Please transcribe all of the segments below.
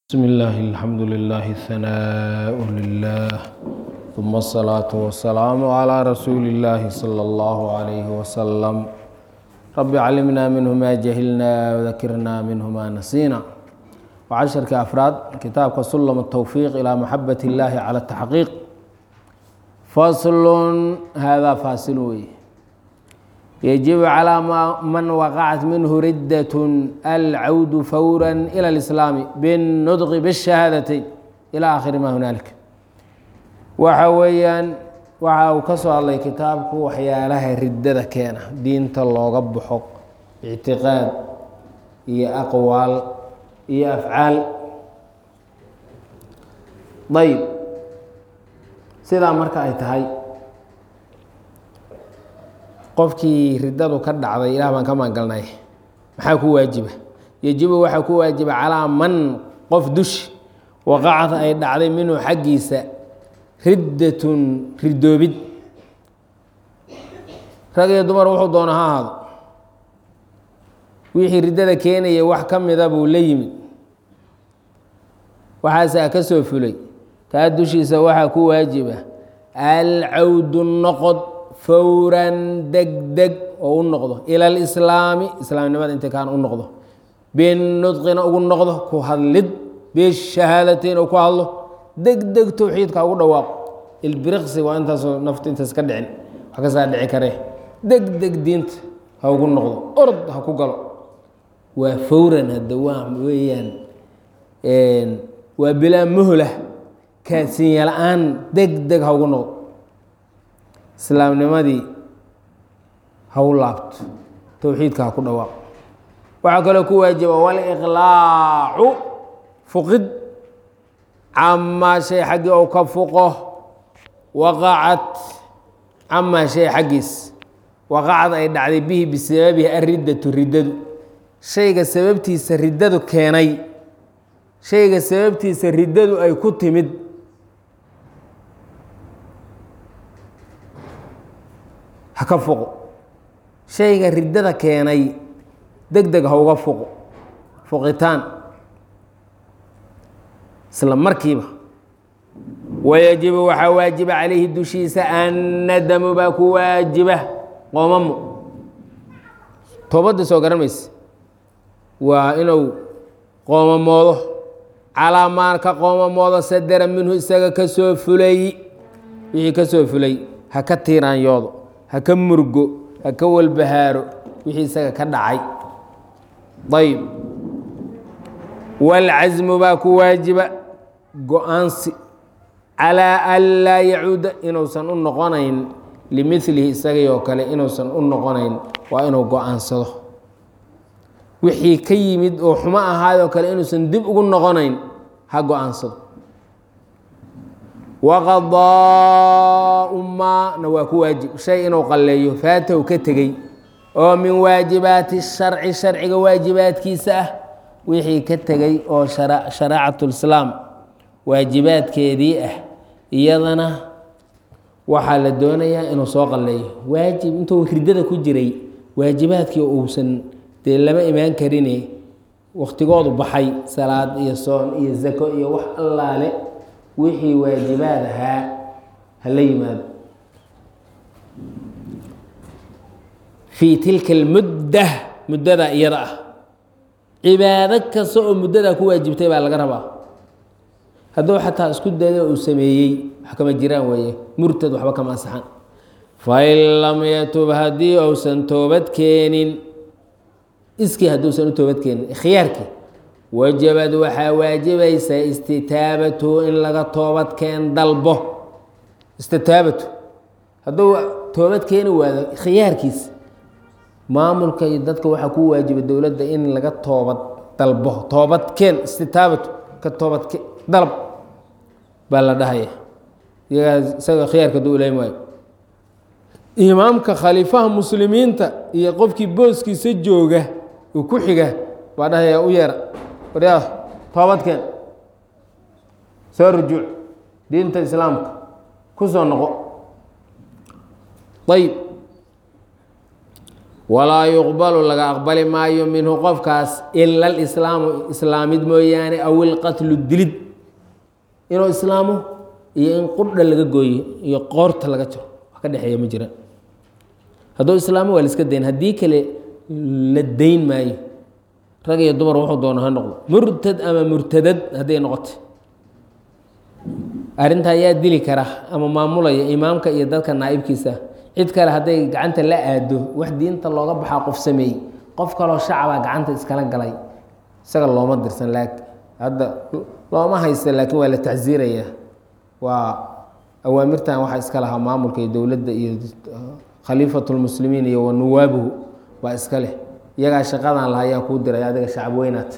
بسم الله الحمد لله الثناء لله ثم الصلاة والسلام على رسول الله صلى الله عليه وسلم رب علمنا منه ما جهلنا وذكرنا منه ما نسينا وعشرك أفراد كتابك سلم التوفيق إلى محبة الله على التحقيق فصل هذا فاصل وي يجب على ما- من وقعت منه ردة العود فورا إلى الإسلام بالنطق بالشهادتين إلى آخر ما هنالك waxa weeyaan waxa uu ka soo hadlay kitaabku waxyaalaha riddada keena diinta looga baxo ictiqaad iyo aqwaal iyo afcaal ayb sidaa marka ay tahay qofkii riddadu ka dhacday ilaah baan ka maangalnay maxaa ku waajiba yejibu waxaa ku waajiba calaa man qof dushi waqacad ay dhacday minhu xaggiisa riddatun ridoobid rag iyo dumar wuxuu doona ha ahaado wixii riddada keenaya wax ka mida buu la yimid waxaasaa ka soo fulay kaa dushiisa waxaa ku waajiba alcawdu noqod fowran deg deg oo u noqdo ila alislaami islaamnimada inta kaan u noqdo binudqina ugu noqdo ku hadlid bishahaadateyn oo ku hadlo deg deg towxiidka ugu dhawaaqo ilbiriqsi waa intaasoo naftu intaas ka dhicin wax kasaa dhici karee deg deg diinta ha ugu noqdo orod ha ku galo waa fowran hadda waa weeyaan waa bilaa muhlah kaasinya la-aan deg deg ha ugu noqdo islaamnimadii ha u laabto towxiidka ha ku dhawaaqo waxaa kaloo ku waajiba waliqlaacu fuqid camaa shay xaggii ou ka fuqo waqacad camaa shay xaggiis waqacad ay dhacday bihi bisababihi ariddatu riddadu shayga sababtiisa riddadu keenay shayga sababtiisa riddadu ay ku timid ha ka fuqo shayga riddada keenay deg deg ha uga fuqo fuqitaan isla markiiba wayajibu waxaa waajiba calayhi dushiisa annadamu baa ku waajiba qoomamo toobadda soo garan mayse waa inuu qoomamoodo calaa maan ka qoomamoodo sadera minhu isaga ka soo fulay wixii ka soo fulay ha ka tiiraanyoodo ha ka murgo ha ka walbahaaro wixii isaga ka dhacay ayb wاlcasmu baa ku waajiba go-aansi calىa an laa yacuuda inuusan u noqonayn limilihi isagii oo kale inuusan u noqonayn waa inuu go-aansado wixii ka yimid oo xumo ahaayoo kale inuusan dib ugu noqonayn ha go-aansado waqadaau maana waa ku waajib shay inuu qalleeyo faatahu ka tegey oo min waajibaati sharci sharciga waajibaadkiisa ah wixii ka tegey oo sharaacatulislaam waajibaadkeedii ah iyadana waxaa la doonayaa inuu soo qalleeyo waajib intuu riddada ku jiray waajibaadkii uusan dee lama imaan karine wakhtigoodu baxay salaad iyo soon iyo zako iyo wax allaale wixii waajibaad ahaa hala yimaado fii tilka almudda muddada iyada ah cibaado kasta oo muddadaa ku waajibtay baa laga rabaa hadduu xataa isku dada uu sameeyey wax kama jiraan weeye murtad waxba kama ansaxan fain lam yatub haddii uusan toobad keenin iskii hadduusan u toobad keenin ikhyaarkii wajabad waxaa waajibaysa istitaabatu in laga toobad keen dalbo istitaabatu hadduu toobad keeni waado khiyaarkiis maamulka iyo dadka waxaa ku waajiba dowladda in laga toobad dalbo toobad keen istitaabatu ka toobad dalab baa la dhahaya iyagaa isaga khiyaarka duu ilayn waayo imaamka khaliifaha muslimiinta iyo qofkii booskiisa jooga uu ku xiga baa dhahaya u yeera waryaa toobadkeen soo rujuuc diinta islaamka ku soo noqo ayib walaa yuqbalu laga aqbali maayo minhu qofkaas ila alislaamu islaamid mooyaane aw ilqatlu dilid inuu islaamo iyo in qurdha laga gooyo iyo qoorta laga jaro wax ka dhexeeya ma jira hadduu islaamo waa la iska dayn haddii kale la dayn maayo rag iyo dumar wuxuu doono ha noqdo murtad ama murtadad hadday noqoto arrintaa yaa dili kara ama maamulaya imaamka iyo dadka naa'ibkiisa cid kale hadday gacanta la aado wax diinta looga baxaa qof sameeyey qof kaloo shacabaa gacanta iskala galay isaga looma dirsan laakiin hadda looma haysta laakiin waa la tacsiiraya waa awaamirtan waxaa iska lahaa maamulka iyo dowladda iyo khaliifatu lmuslimiin iyo wa nuwaabuhu baa iska leh iyagaa shaqadan laha ayaa kuu diray adiga shacab weynaat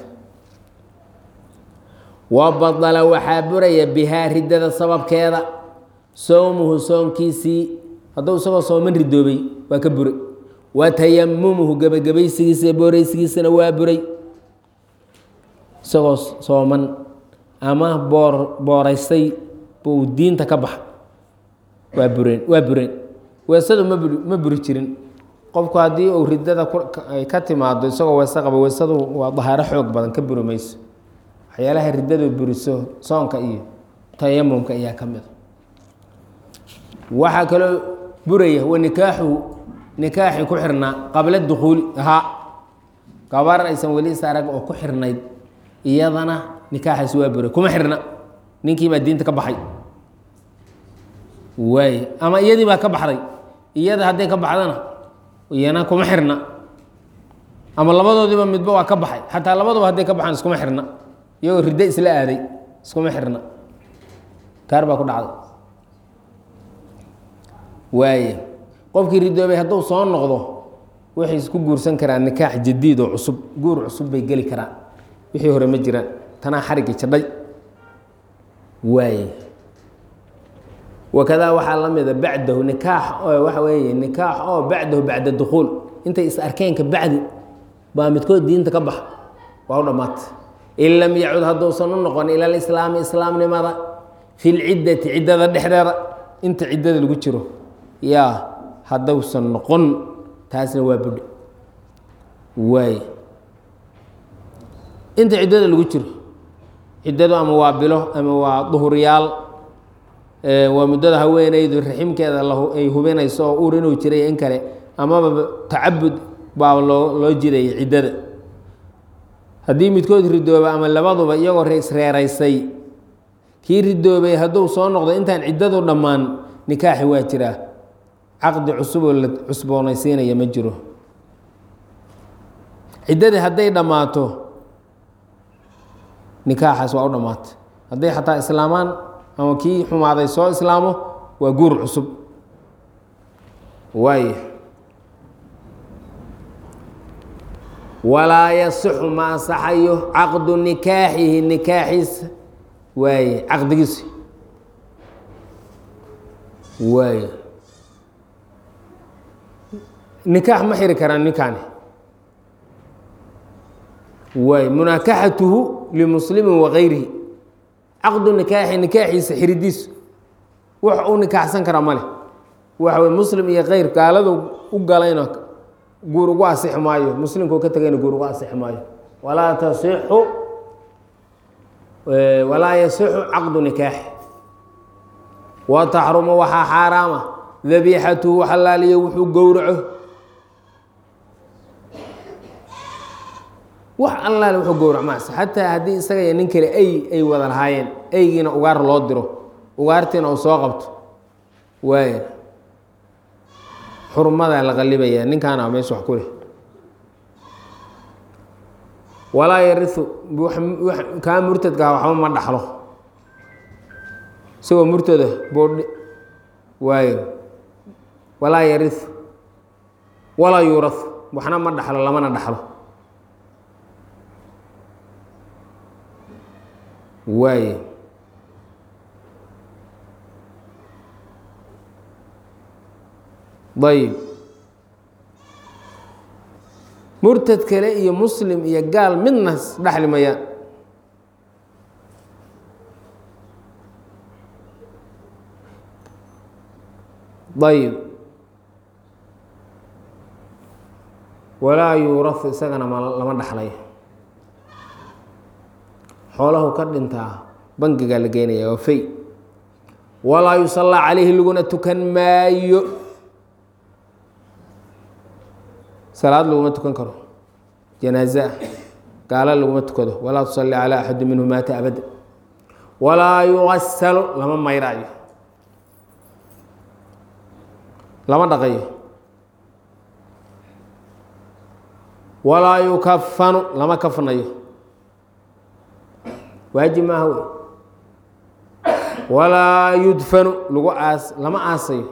wa badala waxaa buraya bihaa riddada sababkeeda sowmuhu soonkiisii hadduu isagoo sooman ridoobay waa ka buray wa tayamumuhu gebagabaysigiisa booreysigiisana waa buray isagoo sooman ama boor booraystay buu diinta ka baxa waa bureen waa bureen weesadu ma buri ma buri jirin qofku haddii uu riddada ay ka timaado isagoo weese qaba weesadu waa dahaaro xoog badan ka buri mayso waxyaalaha riddadu buriso soonka iyo tayamumka ayaa ka mida waxaa kaloo buraya wa nikaaxuhu nikaaxi ku xirnaa qabla dukuuli ahaa gabar aysan weli is arag oo ku xirnayd iyadana nikaaxaas waa buray kuma xirna ninkii baa diinta ka baxay waay ama iyadii baa ka baxday iyada hadday ka baxdana iyana kuma xirna ama labadoodiiba midba waa ka baxay xataa labaduba hadday ka baxaan iskuma xirna iyagoo riddo isla aaday iskuma xirna kaar baa ku dhacday waaya qofkii ridoobay hadduu soo noqdo waxay isku guursan karaan nikaax jadiid oo cusub guur cusub bay geli karaan wixii hore ma jiraan tanaa xarigii jadhay waaya wakadaa waxaa la mida bacdahu nikaax oo waxa weeye nikaax oo bacdahu bacda dukhuul intay is arkeenka bacdi baa midkood diinta ka baxa waa u dhammaatay in lam yacud hadduusan u noqon ila alislaami islaamnimada fi lciddati ciddada dhexdeeda inta ciddada lagu jiro yaa haddausan noqon taasna waa budhe waay inta ciddada lagu jiro ciddadu ama waa bilo ama waa duhuryaal waa muddada haweeneydu raximkeeda ay hubinayso oo uur inuu jiray in kale amaba tacabud baa loo loo jiraya ciddada haddii midkood ridooba ama labaduba iyagoo reesreeraysay kii ridoobay hadduu soo noqdo intaan ciddadu dhammaan nikaaxi waa jiraa caqdi cusuboo la cusboonaysiinaya ma jiro ciddadii hadday dhammaato nikaaxaas waa u dhammaatay hadday xataa islaamaan ama kii xumaaday soo islaamo waa guur cusub waay walaa yasixu ma ansaxayo caqdu nikaaxihi nikaaxiisa waaye caqdigiisa waay nikaax ma xiri karaan ninkaani waay munaakaxatuhu limuslimin wakayrihi caqdu nikaaxi nikaaxiisa xiridiisu wax uu nikaaxsan karaa male waxa wey muslim iyo keyr gaaladu u galayna guur ugu asixi maayo muslimkuu ka tegayna guur ugu asixi maayo walaa tasixu walaa yasixu caqdu nikaaxi wa taxrumu waxaa xaaraama dabiixatuhu xalaaliyo wuxuu gowraco wax allaale wuxuu gowrac maas xataa haddii isaga iyo nin kale ay ay wada lahaayeen eygiina ugaar loo diro ugaartiina uu soo qabto waaya xurmadaa la qalibayaa ninkaana meesha wax ku leh walaa yariu kaa murtadkaha waxba ma dhaxlo isagoo murtada boodh waayo walaa yariu walaa yuurau waxna ma dhaxlo lamana dhaxlo waaye ayb murtad kale iyo muslim iyo gaal midna dhexli mayaan ayb walaa yuurahu isagana ma lama dhaxlayo xoolahu ka dhintaa bangigaa la geenaya waa fey walaa yusallaa calayhi laguna tukan maayo salaad laguma tukan karo janaaze ah gaala laguma tukado walaa tusalli calaa axadi minhu maata abada walaa yugasalu lama mayraayo lama dhaqayo walaa yukafanu lama kafnayo waajib maaha wey walaa yudfanu lagu aas lama aasayo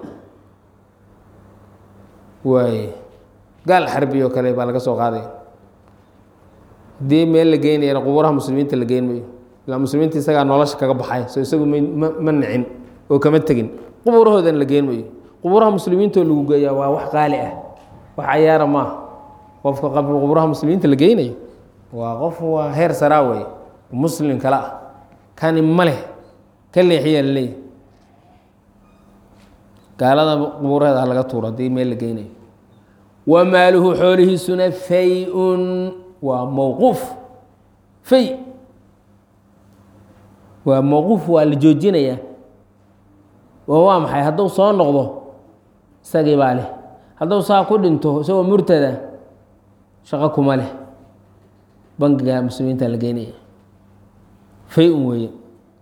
waaye gaal xarbi oo kale baa laga soo qaadaya haddii meel la geynayana qubuuraha muslimiinta la geyn mayo ilaa muslimiinta isagaa nolosha kaga baxay soo isagu ma ma nicin oo kama tegin qubuurahoodana la geen mayo qubuuraha muslimiintoo lagu geeyaa waa wax qaali ah wax cayaara maaha qofka qubuuraha muslimiinta la geynayo waa qof waa heer saraa wey muslim kale ah kani ma leh ka leexiyaa la leeyahy gaalada qubuuraheeda ha laga tuuro haddii meel la geynayo wa maaluhu xoolihiisuna fay-un waa mowquuf fay waa mowquuf waa la joojinayaa oo waa maxay hadduu soo noqdo isagii baa leh hadduu saa ku dhinto isagoo murtada shaqo kuma leh bangiga muslimiinta la geynaya fay-un weeye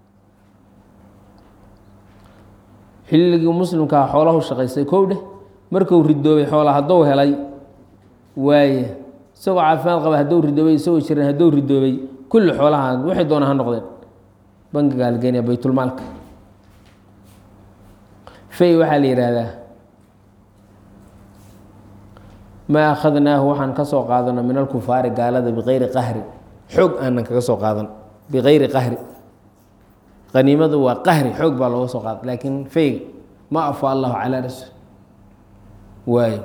xilligii muslimkaa xoolahu shaqaystay kow dheh markuu ridoobay xoola hadduu helay waaye isagoo caafimaad qaba hadduu ridoobay isagoo jiran hadduu ridoobay kulli xoolaha waxay doona ha noqdeen bangigaa la geenaya baytulmaalka fay waxaa la yidhaahdaa maa akhadnaahu waxaan ka soo qaadano min alkufaari gaalada bikayri qahri xoog aanan kaga soo qaadan bikayri qahri qaniimadu waa qahri xoog baa looga soo qaada laakiin fayga ma afa allahu calaa rasul waayo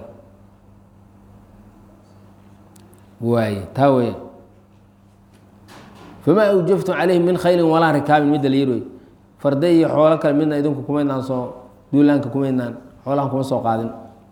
waaye taa weya famaa awjaftum calayhi min khayrin walaa rikaabin midda la yiri wey farde iyo xoolo kale midna idinku kumaydnaan soo duulaanka kumaydnaan xoolahan kuma soo qaadin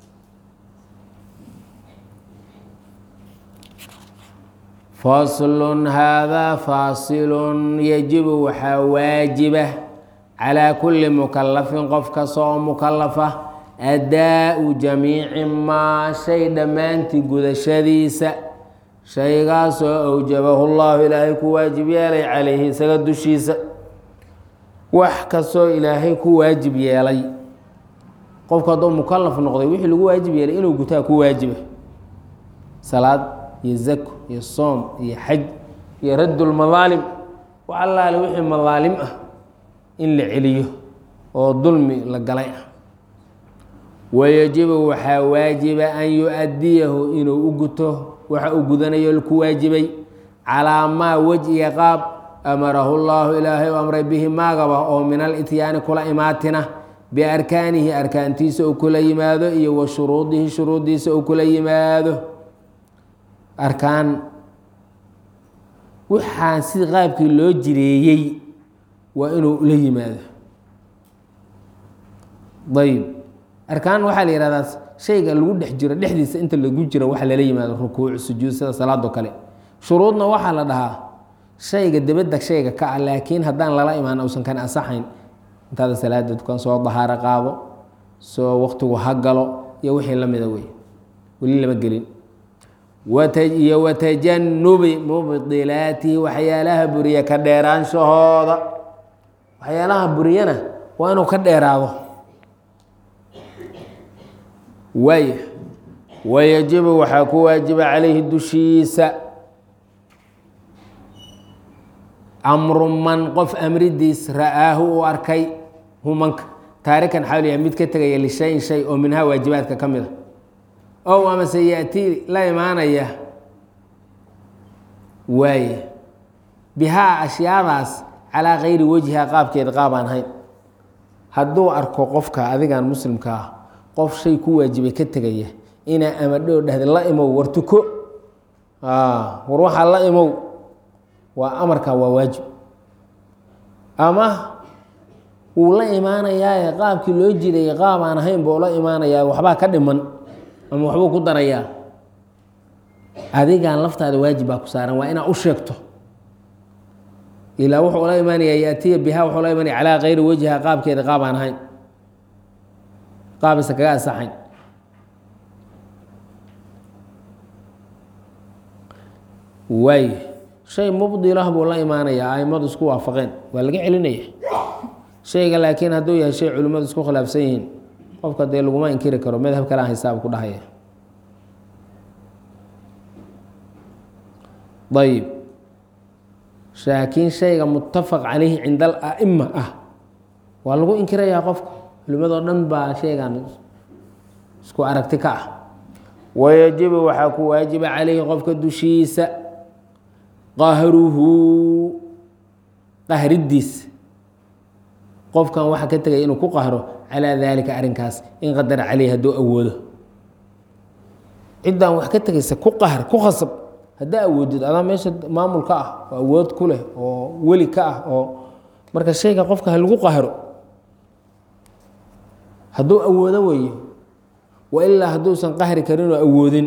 faslun haadaa faasilun yajibu waxaa waajiba calaa kulli mukalafin qof kasta oo mukalafa adaa-u jamiici maa shay dhammaantii gudashadiisa shaygaasoo awjabahu llahu ilaahay ku waajib yeelay calayhi isaga dushiisa wax kastoo ilaahay ku waajib yeelay qofku hadduu mukalaf noqday wixii lagu waajib yeelay inuu gutaa ku waajiba salaad iyo zako iyo soom iyo xaj iyo raddulmadaalim wax allaale wixii madaalim ah in la celiyo oo dulmi la galay ah wayajibu waxaa waajiba an yu-adiyahu inuu u guto waxa uu gudanayo ku waajibay calaa maa wejhiga qaab amarahu llaahu ilaahay u amray bihi maagaba oo min alityaani kula imaatina biarkaanihi arkaantiisa uu kula yimaado iyo wa shuruudihi shuruuddiisa uu kula yimaado arkaan waxaan si qaabkii loo jireeyey waa inuu la yimaado ayb arkaan waxaa la yihahdaa shayga lagu dhex jiro dhexdiisa inta lagu jiro waxa lala yimaado rukuuc sujuud sida salaado kale shuruudna waxaa la dhahaa shayga debadda shayga ka ah laakiin haddaan lala imaan uusan kan asaxayn intaada salaada dukan soo dahaaro qaado soo waqtigu ha galo iyo wixii la mida wey weli lama gelin iyo watajanubi mubdilaatihi waxyaalaha buriya ka dheeraanshahooda waxyaalaha buriyana waa inuu ka dheeraado waaya wayajibu waxaa ku waajiba calayhi dushiisa amru man qof amridiis ra'aahu uu arkay humanka taarikan xawliya mid ka tegaya lishayin shay oo minhaa waajibaadka ka mid a ow amase yaatii la imaanaya waaye bihaa ashyaadaas calaa kayri wejhiha qaabkeeda qaab aan hayn hadduu arko qofka adigan muslimka ah qof shay ku waajibay ka tegaya inaa amadhoo dhahda la imow war tuko war waxaa la imow waa amarkaa waa waajib ama wuu la imaanayaaye qaabkii loo jidayay qaab aan ahayn buu la imaanayaa waxbaa ka dhiman ama waxbuu ku darayaa adigan laftaada waajib baa ku saaran waa inaad u sheegto ilaa wuxuu la imaanayaa yaatiya bihaa wuxuu la imanaya calaa kayri wajhiha qaabkeeda qaab aan ahayn qaabaysa kaga asaxayn waay shay mubdilah buu la imaanayaa aimadu isku waafaqeen waa laga celinaya shayga laakiin hadduu yahay shay culimmadu isku khilaafsan yihiin qofka dee laguma inkiri karo madhab kale aan hisaab ku dhahaya ayib laakiin shayga muttafaq calayhi cinda ala'ima ah waa lagu inkirayaa qofka culimadoo dhan baa shaygan isku aragti ka ah wayajibu waxaa ku waajiba calayhi qofka dushiisa qahruhu qahridiisa qofkan waxaa ka tegaya inuu ku qahro calaa daalika arrinkaas in qadara caleyhi hadduu awoodo ciddaan wax ka tegaysa ku qahr ku khasab haddaa awoodid adaa meesha maamul ka ah oo awood ku leh oo weli ka ah oo marka shayga qofka ha lagu qahro hadduu awoodo weeye wa ilaa hadduusan qahri karin oo awoodin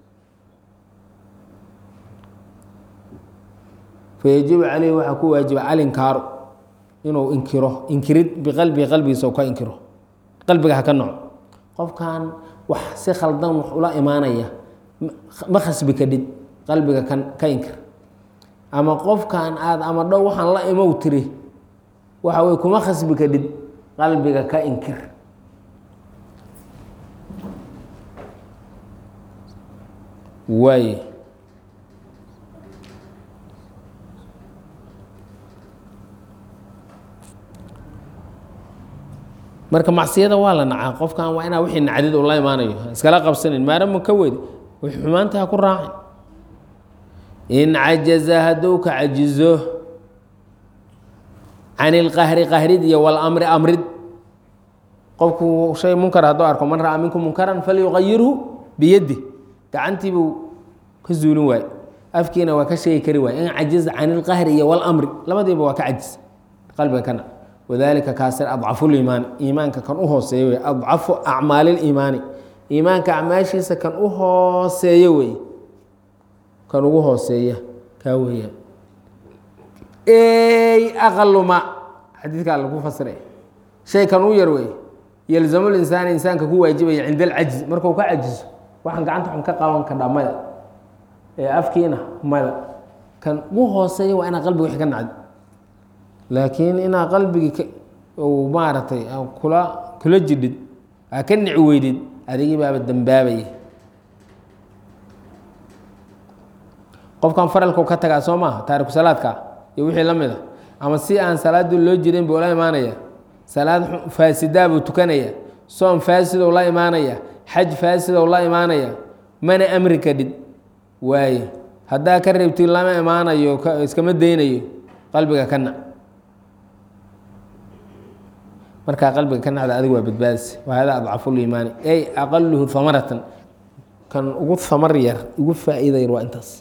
fayajibu caleyhi waxaa ku waajiba alinkaaru inuu inkiro inkirid biqalbihi qalbigiisa u ka inkiro qalbiga ha ka noco qofkan wax si khaldan wax ula imaanaya ma khasbi kadhid qalbiga kan ka inkir ama qofkan aad ama dhow waxaan la imow tiri waxa wey kuma khasbi kadhid qalbiga ka inkir waay marka macsiyada waa la nacaa qofkan waa inaa wixii nacdid uu la imaanayo iskala qabsanin maarama ka weyd wix xumaanta ha ku raacin in cajaza hadduu ka cajizo can ilqahri qahrid iyo walamri amrid qofku shay munkar hadduu arko man ra'a minkum munkaran falyuqayirhu biyadi gacantii buu ka zuulin waaye afkiina waa ka sheegi kari waaye in cajiza can ilqahri iyo walamri labadiiba waa ka cajis qalbiga kana wadalika kaasir adcafuliimaani iimaanka kan u hooseeya wey adcafu acmaaliliimaani iimaanka acmaashiisa kan u hooseeya wey kan ugu hooseeya kaa weeyaan ey aqaluma xadiidkaa lagu fasiray shay kan u yar wey yalzamu linsaani insaanka ku waajibaya cinda alcajzi markuu ka cajizo waxaan gacanta xun ka qaban kadhaa maya ee afkiina mada kan ugu hooseeya waa inaa qalbiga wix ka nacdi laakiin inaa qalbigii maaragtay kula kula jidhid aa ka nici weydid adigii baaba dambaabaya qofkan faralku ka tagaa soo maaha taariku salaadka iyo wixii la mid a ama si aan salaadu loo jirin buu la imaanaya salaad faasidaa buu tukanaya soom faasidow la imaanaya xaj faasidow la imaanaya mana amri kadhid waaye haddaa ka reebti lama imaanayo iskama daynayo qalbiga ka nac markaa qalbiga ka nacda adig waa badbaadis wa hada adcafuliimaani ey aqaluhu hamaratan kan ugu hamar yar ugu faa-iida yar waa intaas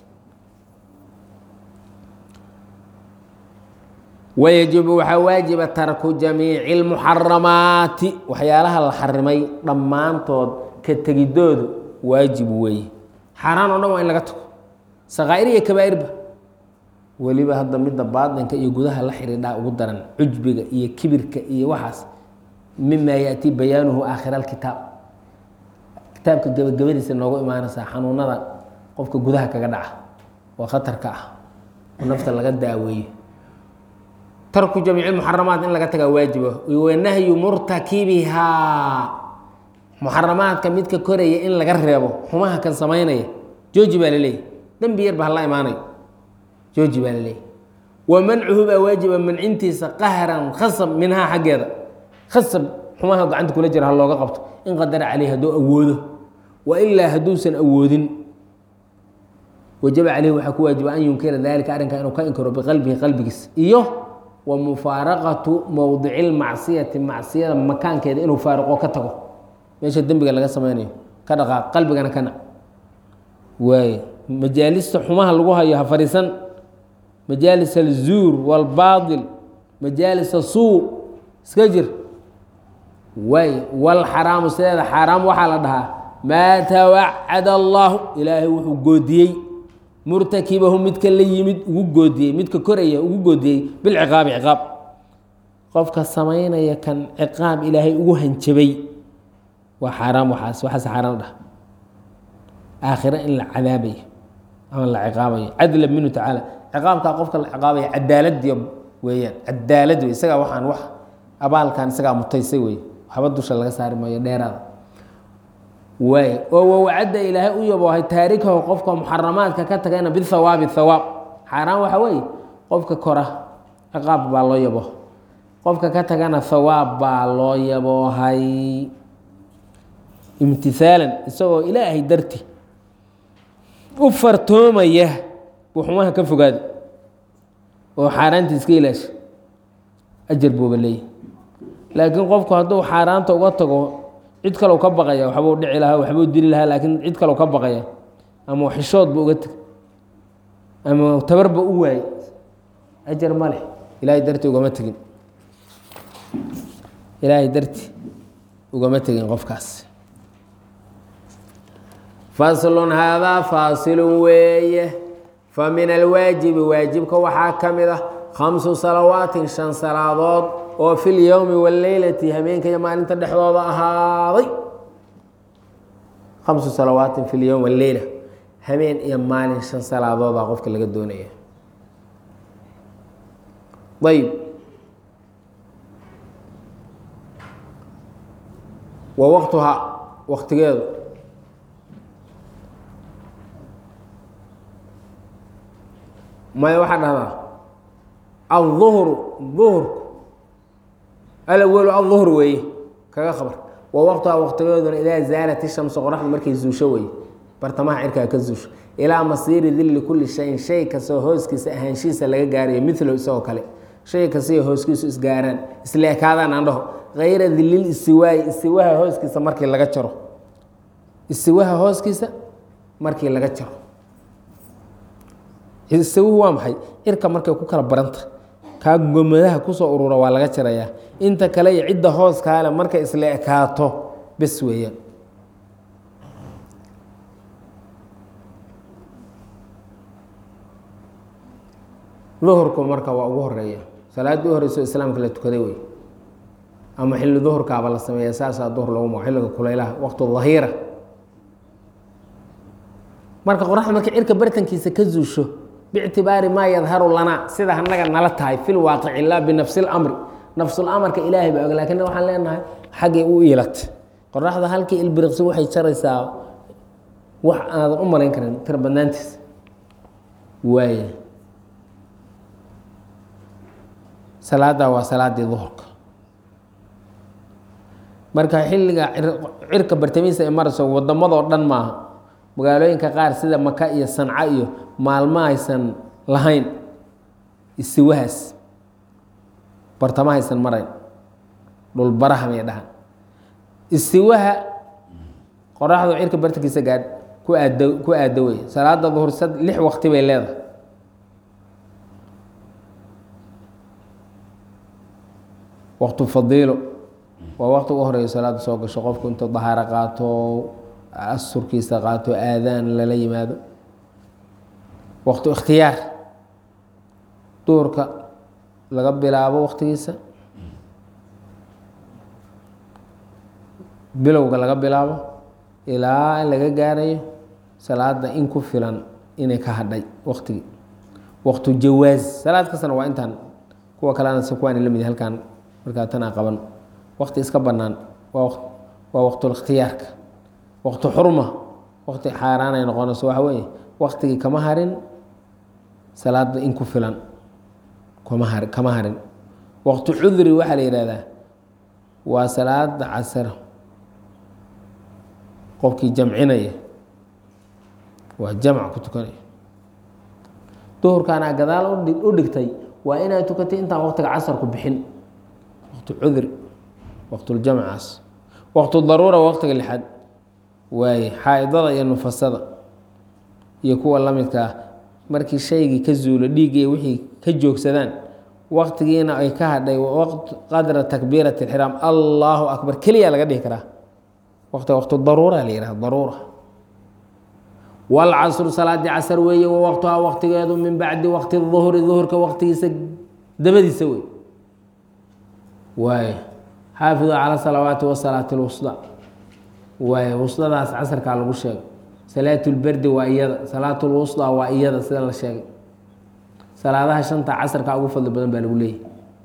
wayajibu waxaa waajiba tarku jamiici اlmuxaramaati waxyaalaha la xarimay dhammaantood ka tegidoodu waajib weeye xaaraan oo dhan waa in laga tago sakaa'ir iyo kabaa'irba weliba hadda midda baatinka iyo gudaha la xidhiidhaa ugu daran cujbiga iyo kibirka iyo waxaas mima yaأtii bayaanuhu aakhira alkitaab kitaabka gebagabadiisa noogu imaanaysaa xanuunada qofka gudaha kaga dhaca oo khatarka ah oo nafta laga daaweeyo tarku jamiici muxaramaat in laga tagaa waajiba wanahyu murtakibihaa muxaramaadka midka koraya in laga reebo xumaha kan samaynaya jooji baa laleeyahy dembi yar ba hala imaanayo jooji baa laleeyahy wa mancuhu baa waajiba mancintiisa qahran khasab minhaa xaggeeda khasab xumaha gacanta kula jira ha looga qabto in qadara caleyh hadduu awoodo wa ilaa hadduusan awoodin wajaba caleyhi waxaa ku waajiba an yunkira dalika arrinka inuu ka inkiro biqalbihi qalbigiis iyo wa mufaaraqatu mowdici lmacsiyati macsiyada makaankeeda inuu faaruqo ka tago meesha dembiga laga samaynayo ka dhaqaaq qalbigana ka nac waay majaalista xumaha lagu hayo ha fadhiisan majaalis alzuur walbaatil majaalis asuu iska jir waay walxaraamu sideeda xaaraam waxaa la dhahaa maa tawacada allaahu ilaahay wuxuu goodiyey murtakibahu midka la yimid ugu goodiyey midka koraya ugu goodiyey bilciqaabi ciqaab qofka samaynaya kan ciqaab ilaahay ugu hanjabay waa xaaraam waxaas waxaas xaaraan dhah aakhiro in la cadaabayo ama la ciqaabayo cadla minhu tacaala ciqaabkaa qofka la ciqaabaya cadaaladiyo weeyaan cadaalad wey isagaa waxaan wax abaalkan isagaa mutaysay wey waxba dusha laga saari maayo dheeraada waay oo wawacadda ilaahay u yaboohay taarikahu qofka muxaramaadka ka tagayna bihawaabi hawaab xaaraan waxa weeye qofka kora ciqaab baa loo yabo qofka ka tagana hawaab baa loo yaboohay imtisaalan isagoo ilaahay darti u fartoomaya buu xumaha ka fogaada oo xaaraanta iska ilaasha ajar buuba leeyahy laakiin qofku hadduu xaaraanta uga tago cid kalow ka baqaya waxbuu dhici lahaa waxbuu dili lahaa laakiin cid kalow ka baqaya ama xishood bu uga teg ama tabarba u waayey ajar ma leh ilaahay darti ugama tegin ilaahay darti ugama tegin qofkaas faslun haadaa faasilun weeye fa min alwaajibi waajibka waxaa ka mid ah khamsu salawaatin shan salaadood oo fi lyowmi waleylati habeenka iyo maalinta dhexdooda ahaaday khamsu salawaatin fi lyowm waleyla habeen iyo maalin shan salaadoodaa qofka laga doonaya ayb wa waqtuhaa waqtigeedu maya waxaa dhahdaa alظuhru duhurku alawalu alظuhr weeye kaga khabar wa waqtuhaa waqtigeeduna idaa zaalat ishamsu qoraxdu markay zuusho weeye bartamaha cirkaa ka zuusho ilaa masiiri dilli kulli shayin shay kastoo hooskiisa ahaanshihiisa laga gaarayo milo isagoo kale shay kastaiyo hooskiisu isgaaraan isla ekaadaan aan dhaho kayra dilil istiwaayi istiwaha hooskiisa markii laga jaro istiwaha hooskiisa markii laga jaro istiwuhu waa maxay cirka markay ku kala baranta kaa gomadaha kusoo urura waa laga jarayaa inta kale iyo cidda hooskaale markay isla ekaato bes weeyaan duhurku marka waa ugu horeeya salaaddii u horeyso islaamka la tukaday wey ama xilli duhurkaaba la sameeya saasaa duhur lagu mago xilliga kulaylaha waqtu dahiira marka qoraxda markay cirka bartankiisa ka zuusho bictibaari maa yadharu lanaa sida anaga nala tahay fi lwaaqici laa binafsi lamri nafsulamarka ilaahay baa og lakin waxaan leenahay xaggay u iilatay qoraxda halkii ilbiriqsi waxay jaraysaa wax aadan u malayn karin tira badnaantiisa waay salaaddaa waa salaadii duhurka marka xilliga cirka bartamihiisa ay marayso wadamadoo dhan maaha magaalooyinka qaar sida maka iyo sanca iyo maalmo aysan lahayn istiwahaas bartama aysan marayn dhulbarahamay dhahan istiwaha qoraxdu cirka bartankiisa gaadh ku aad ku aado wey salaada duhur sad lix waqti bay leedahay waqtu fadiilo waa waqti ugu horeeya salaada soo gasho qofku intuu dahaaro qaato asurkiisa qaato aadaan lala yimaado waqtu ikhtiyaar duurka laga bilaabo waqtigiisa bilowga laga bilaabo ilaa in laga gaarayo salaada in ku filan inay ka hadhay waqtigii waqtu jawaaz salaad kastana waa intaan kuwa kalena se kuwaan la mid halkaan markaa tanaa qaban waqti iska bannaan waa waa waqtulikhtiyaarka waqti xurma waqti xaaraan ay noqonayso waxa weeye waqtigii kama harin salaada in ku filan kama har kama harin waqti cudri waxaa la yihahdaa waa salaada casar qofkii jamcinaya waa jamc ku tukanaya duhurkaana gadaal u dhigtay waa inaad tukatay intaan waqtiga casarku bixin waqti cudri waqtuljamcaas waqtu daruura waqtiga lixaad waaye xaa-idada iyo nufasada iyo kuwa la midka ah markii shaygii ka zuulo dhiiggii wixii ka joogsadaan waqtigiina ay ka hadhay qadra takbiirati اlxiraam allahu akbar keliya laga dhihi karaa waqtiga waqtu daruura la yihahda daruura wاlcasru salaadii casr weeye wa waqtuhaa waqtigeedu min bacdi waqti duhri duhurka waqtigiisa dabadiisa wey waay xaafidu calى salawaati wasalaati اlwusda waay wusdadaas casrkaa lagu sheegay salaat lberdi waa iyada salaat lwusda waa iyada sida la sheegay salaadaha shanta casrkaa ugu fadli badan baa lagu leeyahy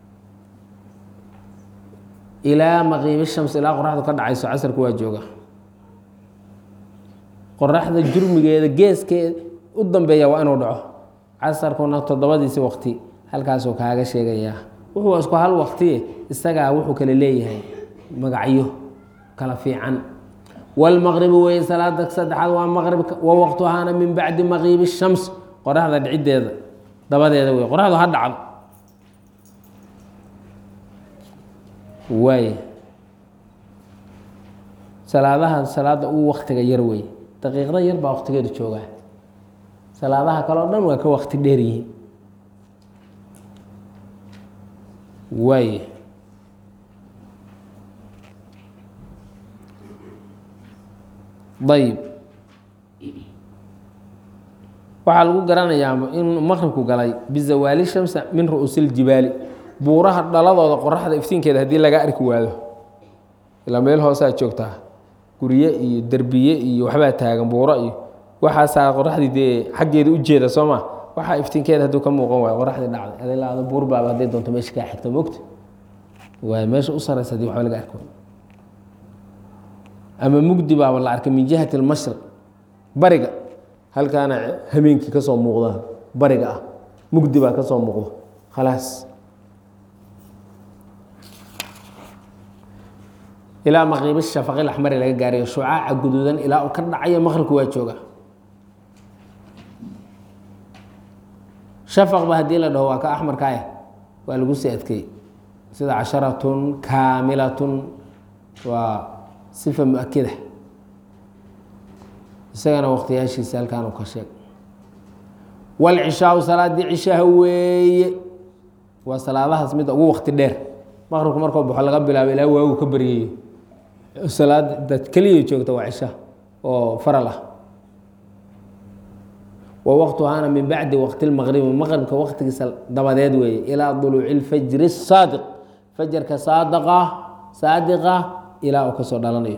ilaa maqiimi shams ilaa qoraxdu ka dhacayso casrku waa jooga qoraxda jurmigeeda geeskeeda u dambeeya waa inuu dhaco casarkuna toddobadiisi waqti halkaasuu kaaga sheegayaa wuxuu isku hal waqtiye isagaa wuxuu kale leeyahay magacyo kala fiican wlmaqribi weye salaada saddexaad waa maqribka wa waqtuhaana min bacdi maqiibi shams qoraxda dhiciddeeda dabadeeda wey qoraxdu ha dhacdo waay salaadaha salaada ugu waktiga yar wey daqiiqda yar baa waqtigeedu joogaa salaadaha kale o dhan waa ka waqti dheer yihiin waay ayib waxaa lagu garanayaa in maqribku galay bizawaali shamsa min ru'uusi ljibaali buuraha dhaladooda qoraxda iftiinkeeda haddii laga arki waado ilaa meel hoosaa joogtaa gurye iyo derbiye iyo waxbaa taagan buuro iyo waxaasaa qoraxdii dee xaggeeda u jeeda soo ma waxaa iftiinkeeda hadduu ka muuqan waayo qoraxdii dhacday adilaada buur baaba hadday doonto meesha kaa xigta mogta waay meesha u saraysa hadii waxba laga arki waayo ama mugdi baaba la arkay min jihati lmashriq bariga halkaana hameenkii ka soo muuqdaan bariga ah mugdi baa ka soo muuqdo khalaas ilaa maqiibi shafaqil axmari laga gaarayo shucaaca guduudan ilaa uu ka dhacayo maqribku waa jooga shafaqba haddii la dhaho waa ka axmarka ah waa lagu sii adkeeyey sida casharatun kaamilatun waa sifa mu-akida isagana waqtiyaashiisa halkaan uu ka sheeg walcishaau salaadii cishaha weeye waa salaadahaas midda ugu waqti dheer maqribku markuu baxo laga bilaabo ilaa waagu ka baryayo salaada keliya joogta waa cishaha oo faral ah wa waqtuhaana min bacdi waqti lmaqribi maqribka waqtigiisa dabadeed weeye ilaa duluuci lfajri saadiq fajarka saadiqa saadiqa ilaa uu kasoo dhalanayo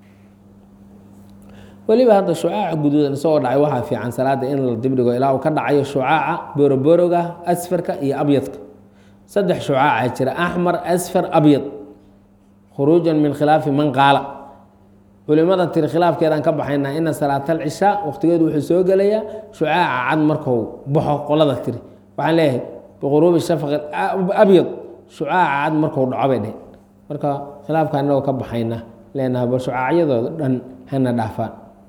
weliba hadda shucaaca guduudan isagoo dhacay waxaa fiican salaada in la dibdhigo ilaa uu ka dhacayo shucaaca boroboroga asfarka iyo abyadka saddex shucaaca jira axmar asfar abyad khuruujan min khilaafi man qaala culimada tiri khilaafkeedaan ka baxaynaa ina salaatal cishaa waqtigeedu wuxuu soo gelayaa shucaaca cad markuu baxo qolada tiri waxaan leeyahay biquruubi shafaqi abyad shucaaca cad markuu dhaco bay dheh marka khilaafka inagoo ka baxayna leenaha bal shucaacyadooda dhan hana dhaafaan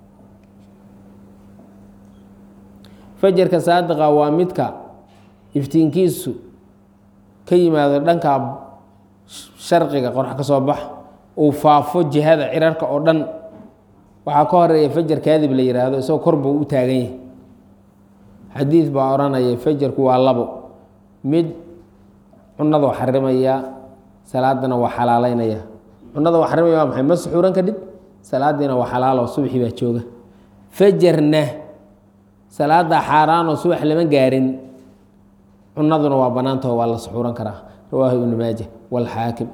fajarka saadiqa waa midka iftiinkiisu ka yimaado dhanka sharqiga qorax ka soo bax uu faafo jihada cirarka oo dhan waxaa ka horeeya fajar kaadib la yihaahdo isagoo kor buu u taagan yahay xadiid baa odhanaya fajarku waa labo mid cunadoo xarimaya salaadana waa xalaaleynaya cunada waa xarimaya waa maxay ma suxuuran kadhib salaadiina waa xalaalo subaxii baa jooga fajarna salaada xaaraanoo subax lama gaarin cunaduna waa banaantaho waa la suxuuran karaa rawaahu ibnu maaja wاlxaakim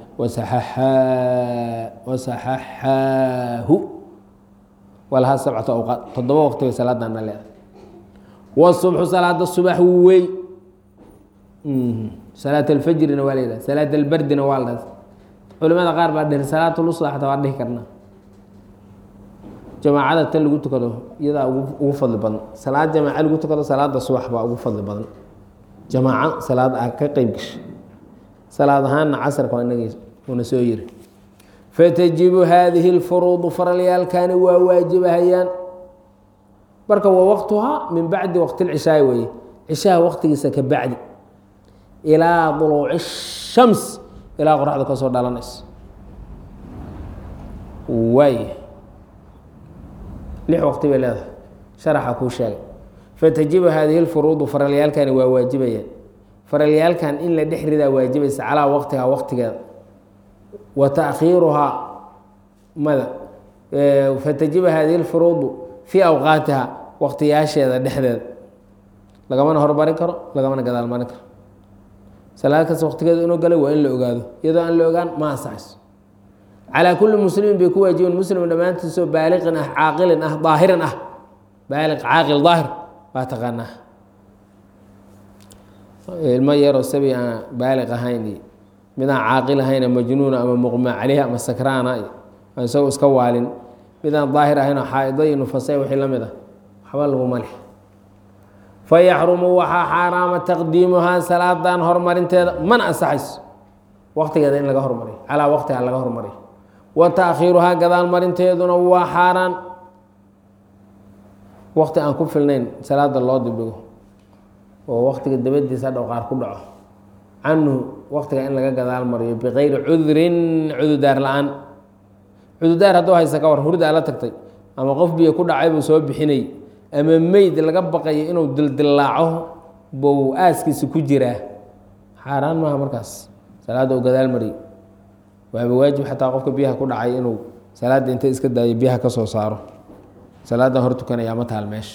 wasaxaxaahu walahaa sabcatu awqaad toddoba waqti bay salaadana leedahay wsubxu salaada subax wey salaat alfajrina waa la yidhaha salaat albardina waa la dhaha culimada qaar baa dhihi salaat lusda xataa waa dhihi karnaa jamaacada tan lagu tukado iyadaa ugu fadli badan salaad jamaaca lagu tukado salaada subax baa ugu fadli badan jamaaco salaad ah ka qeyb gashay salaad ahaanna casarka waa inagii una soo yiri fatajibu haadihi اlfuruudu faralyaalkani waa waajibahayaan marka waa waqtuhaa min bacdi waqti اlcishaai weeye cishaha waqtigiisa ka bacdi ilaa duluuci الshams ilaa qoraxda ka soo dhalanayso waay lix waqti bay leedahay sharaxa kuu sheegay fatajibu haadihi اlfuruudu faralyaalkani waa waajibayaan faralyaalkan in la dhex ridaa waajibaysa calaa waqtihaa waqtigeeda wa taakhiiruhaa mada fatajibu hadihi اlfuruudu fii awqaatiha waqtiyaasheeda dhexdeeda lagamana hormarin karo lagamana gadaal marin karo salaad kasta waqtigeeda inuu galay waa in la ogaado iyadoo aan la ogaan ma ansaxayso calaa kulli muslimin bay ku waajiben muslim dhammaantiisoo baaliqin ah caaqilin ah daahirin ah baaliq caaqil daahir waa taqaanaa ilmo yaroo sabi aan baaliq ahayn iyo mid aan caaqil ahayn majnuuna ama muqma caleyhi ama sakraana iyo aan isagoo iska waalin mid aan daahir ahayn oo xaa'ido iyo nufasay wixii la mid ah waxba laguma leh fayaxrumu waxaa xaaraama taqdiimuhaa salaadan horumarinteeda mana ansaxayso waqtigeeda in laga hormariyo calaa waqtiha laga hormariyo wa taakhiiruhaa gadaal marinteeduna waa xaaraan waqti aan ku filnayn salaada loo dibdhigo oo waqtiga dabadiisa hadhow qaar ku dhaco canhu waqtiga in laga gadaal mariyo bikayri cudrin cududaar la-aan cududaar hadduu haysa ka war hurdaa la tagtay ama qof biyo ku dhacay buu soo bixinay ama meyd laga baqayo inuu dildillaaco bou aaskiisa ku jiraa xaaraan maaha markaas salaadda uu gadaal mariyo waaba waajib xataa qofka biyaha ku dhacay inuu salaadda inta iska daayo biyaha ka soo saaro salaaddan hor tukanayaa ma taal meesha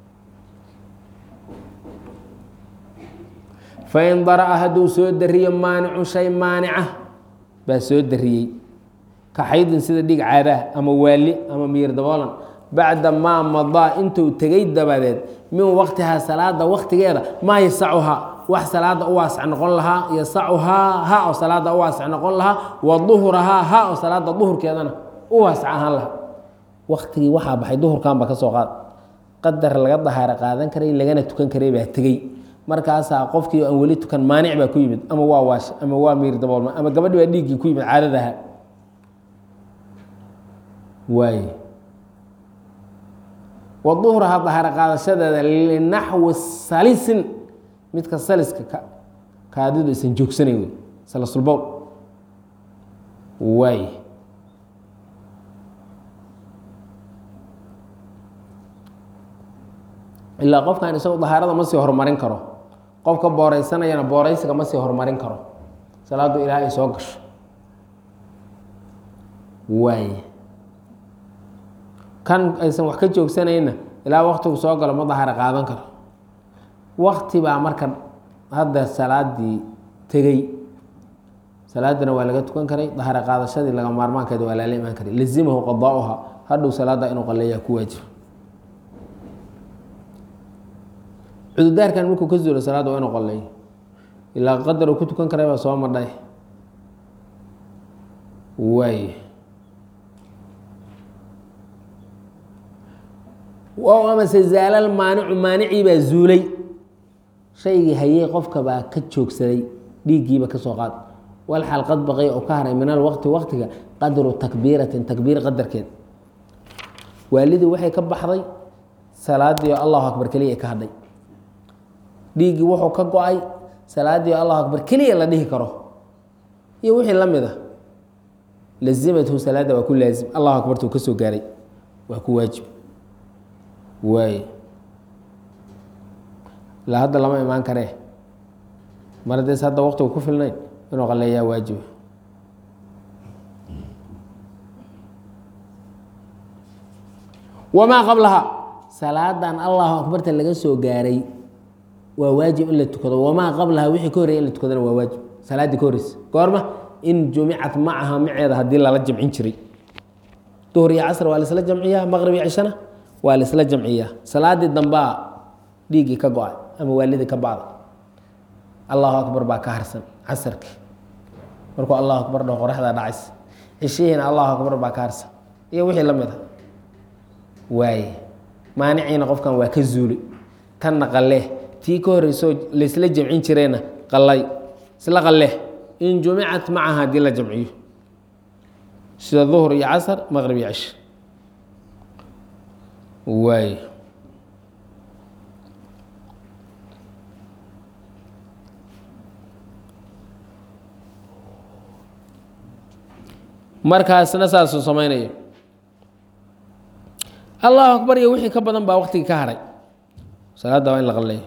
fain dara-a hadduu soo dariyo maanicun shay maanica baa soo dariyey ka xaydin sida dhig caadaah ama waali ama miyir daboolan bacda maa madaa intuu tegay dabadeed min waqtihaa salaada waqtigeeda maa yasacuhaa wax salaada u waasac noqon lahaa yasacuhaa ha oo salaada u waasac noqon lahaa wa duhurahaa ha oo salaada duhurkeedana u waasac ahaan lahaa waqtigii waxaa baxay duhurkanba ka soo qaad qadar laga dahaaro qaadan karay lagana tukan karay baa tegey markaasaa qofkii aan weli tukan maanic baa ku yimid ama waa waash ama waa miir daboolma ama gabadhi baa dhiiggii ku yimid caadadaha waay waduhraha dahaaro qaadashadeeda linaxwi salisin midka saliska ka kaadidu aysan joogsanayn wey salasulbow waay ilaa qofkan isagu dahaarada ma sii horumarin karo qofka booreysanayana booreysiga ma sii horumarin karo salaadu ilaah ay soo gasho waay kan aysan wax ka joogsanayna ilaa waktigu soo galo ma dahaaro qaadan karo wakti baa marka hadda salaadii tegey salaadina waa laga tukan karay dahaaro qaadashadii laga maarmaankeeda waa lala imaan karay lazimahu qadaauha hadhow salaada inuu qaleeyaa ku waajiba cududaarkan markuu ka zuulo salaada waa inuu qaleeyo ilaa qadar uu ku tukan karay baa soo madhay waay wow amase zaalal maanicu maanicii baa zuulay shaygii hayey qofka baa ka joogsaday dhiiggiiba ka soo qaad wal xal qad baqay oo ka haray min alwaqti waqtiga qadru takbiiratin takbiir qadarkeed waalidii waxay ka baxday salaadii allahu akbar keliya ka hadhay dhiiggii wuxuu ka go-ay salaadii allahu akbar keliya la dhihi karo iyo wixii la mid a lazimathu salaada waa ku laazim allahu akbartuu ka soo gaaray waa ku waajib waay ilaa hadda lama imaan karee mar haddees hadda waqtigu ku filnayn inuu qaleeyaa waajiba wamaa qablaha salaadan allahu akbarta laga soo gaaray waa waajib in la tukado wamaa qablaha wixii ka horreya in la tukadana waa waajib salaaddii ka horreysa goorma in jumicat macaha maceeda haddii lala jamcin jiray duhur iyo casr waa laisla jamciyaa maqrib iyo cishana waa laisla jamciyaa salaadii dambaa dhiiggii ka go-ay ama waalidii ka bacda allahu akbar baa ka harsan casarkii markuu allahu akbar dhaho qoraxdaa dhacaysa cishihiina allahu akbar baa ka harsan iyo wixii la mid a waaye maaniciina qofkan waa ka zuulay tanna qalee tii ka horreysoo laysla jamcin jireenna qalay isla qalee in jumicat macaha haddii la jamciyo sida duhur iyo casar maqrib iyo cish waay markaasna saasuu samaynayo allahu akbar iyo wixii ka badan baa waktigii ka haray salaadda waa in la qaleeyo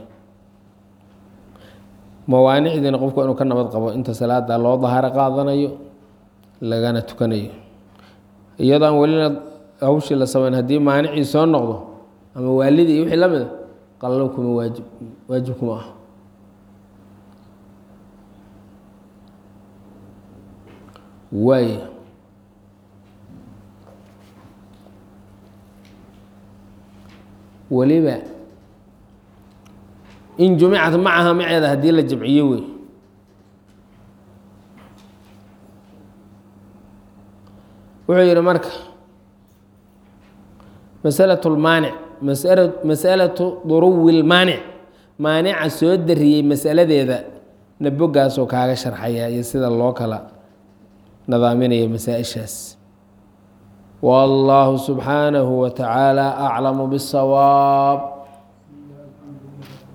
mawaanicdiina qofku inuu ka nabad qabo inta salaada loo dahaaro qaadanayo lagana tukanayo iyadoo aan welina hawshii la sameyn haddii maanicii soo noqdo ama waalidii iyo wixii la mida qallo kuma waajib waajib kuma ah waay weliba in jumicat macaha maceeda haddii la jamciyo wey wuxuu yihi marka masalaة اlmaanic masalatu duruwi اlmaanic maanica soo dariyey masaladeeda na bogaasoo kaaga sharxaya iyo sida loo kala nadaaminayo masaa-ishaas wاllahu subxaanahu wa tacaala aclamu bالsawaab